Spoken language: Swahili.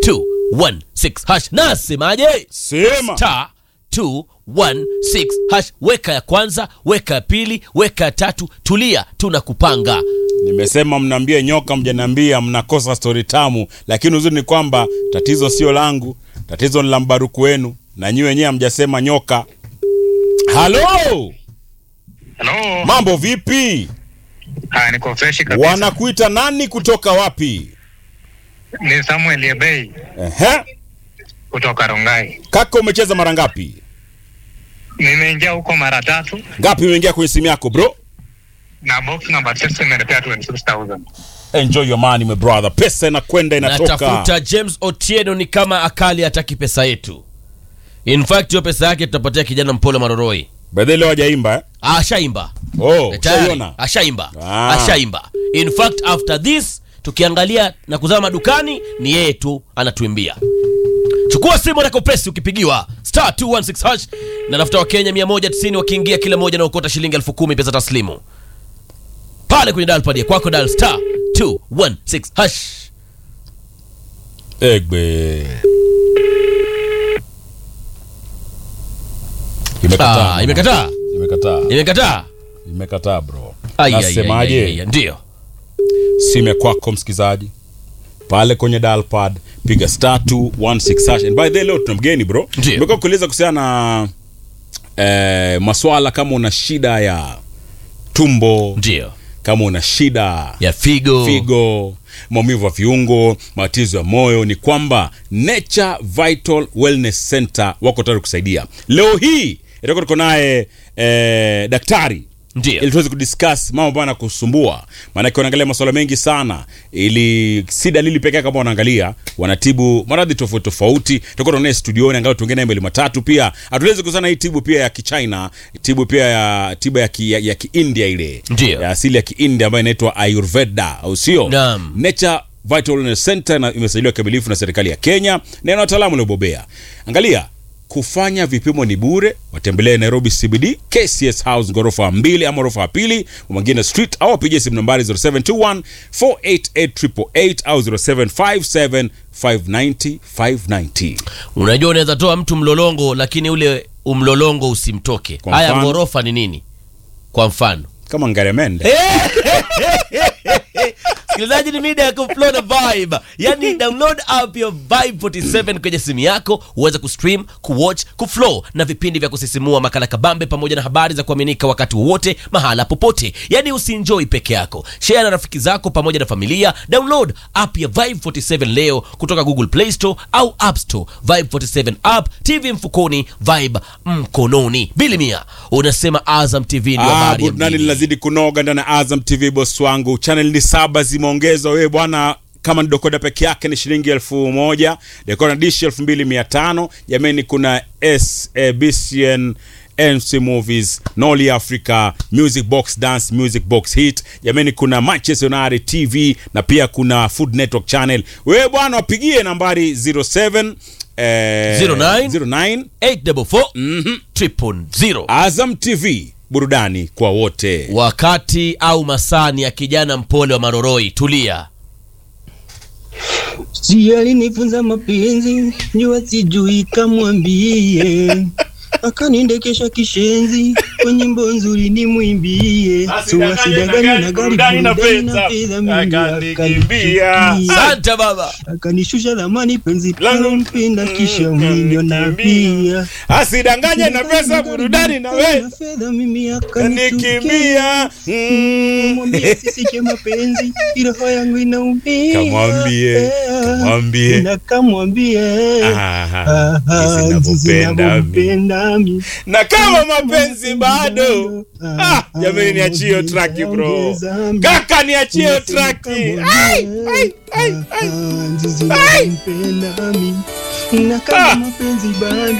216 hash. Nasemaje? Sema. Star 216 hash. Weka ya kwanza, weka ya pili, weka ya tatu. Tulia, tunakupanga. Nimesema mnaambia nyoka, mjaniambia mnakosa stori tamu, lakini uzuri ni kwamba tatizo sio langu, tatizo ni la mbaruku wenu, na nyi wenyewe hamjasema nyoka. Halo, Hello. mambo vipi? Ah, niko fresh kabisa. Wanakuita nani kutoka wapi? Ni Samuel Yebei Ehe. kutoka Rongai. Kaka, umecheza mara ngapi? Nimeingia huko mara tatu Ngapi umeingia kwenye simu yako bro? na box number 6 imenipea 26000. Enjoy your money my brother. Pesa inakwenda inatoka. Natafuta James Otieno, ni kama akali hataki pesa yetu. In fact hiyo pesa yake tutapatia kijana mpole Maroroi. Bedhe leo hajaimba eh? Ashaimba. Oh, Tayari, ushaiona? ashaimba Ah. ashaimba in fact after this tukiangalia na kuzama madukani ni yeye tu anatuimbia chukua simu na kopesi ukipigiwa star 216 hash na nafuta wakenya 190 wakiingia kila moja na ukota shilingi elfu kumi pesa taslimu pale kwenye dial pad ya kwako dial star 216 hash Egbe. Imekataa. Ah, imekataa Imekataa. imekataa Imekataa bro. Ai, ai, ai, ai, ai, Nasemaje? ai, ndio Simu ya kwako msikizaji. Pale kwenye dial pad piga star 216 hash. And by the way leo tuna mgeni bro. Ndio. Nimekuwa kueleza kuhusiana na eh, maswala kama una shida ya tumbo, ndio kama una shida ya figo, figo, maumivu ya viungo, matatizo ya moyo, ni kwamba Nature Vital Wellness Center wako tayari kusaidia. Leo hii itakuwa tuko naye eh, daktari ndio ili tuweze kudiscuss mambo ambayo yanakusumbua, maanake wanaangalia masuala mengi sana, ili si dalili pekee kama wanaangalia, wanatibu maradhi tofauti tofauti. Tutakuwa tunaye studioni, angalau tuongee naye mbili matatu. Pia hatuwezi kusana hii tibu pia ya Kichina, tibu pia ya tiba ya ki, ya, ya Kiindia ile Ndio. ya asili ya Kiindia ambayo inaitwa Ayurveda, au sio? Naam. Nature Vital Wellness Center na imesajiliwa kikamilifu na serikali ya Kenya na ina wataalamu waliobobea. Angalia, kufanya vipimo ni bure. Watembelee Nairobi CBD, KCS House ghorofa mbili ama ghorofa ya pili, Mwangina Street au wapigie simu nambari 0721 488 au 0757 590 590. unajua unaweza toa mtu mlolongo lakini ule umlolongo usimtoke Kwa haya mfano? ghorofa ni nini kwa mfano Kama ngaremende. sikilizaji ni mida ya kuflow na vibe yani download app ya vibe 47 kwenye simu yako uweze kustream kuwatch kuflow na vipindi vya kusisimua makala kabambe pamoja na habari za kuaminika wakati wowote mahala popote yani usienjoy peke yako share na rafiki zako pamoja na familia download app ya vibe 47 leo kutoka google play store au app store vibe 47 app tv mfukoni vibe mkononi bilimia unasema azam tv ndio Ah, habari ya burudani mjini. linazidi kunoga ndani ya Azam TV boss wangu. Channel ni saba zimeongezwa. Wewe bwana kama ni dekoda peke yake ni shilingi elfu moja dekoda dish elfu mbili mia tano jamani kuna SABCN NC Movies, Noli Africa, Music Box Dance, Music Box Hit. Jamani kuna Manchester United TV na pia kuna Food Network Channel. Wewe bwana wapigie nambari 07 eh, 09 09 844 triple zero. Azam TV, burudani kwa wote. wakati au masani ya kijana mpole wa maroroi tulia Si alinifunza mapenzi, jua sijui kamwambie, akaniendekesha kishenzi kwa nyimbo nzuri nimwimbie, suwasidangani na gari burudani na fedha mingi akanikimbia, asante baba akanishusha dhamani penzi pale mpenda kisha miliona pia Asidanganye na pesa, burudani na we na fedha mimi akanikimbia nikimbia. Mm. mwambie sisiche mapenzi roho yangu inaumia Kamwambie, kamwambie. na kamwambie Ah, jinsi ninavyopenda mimi. mimi Na kama mapenzi bado ah, jamani niachie hiyo traki bro. Kaka niachie hiyo traki. Ai, ai, ai, ai. na kama mapenzi bado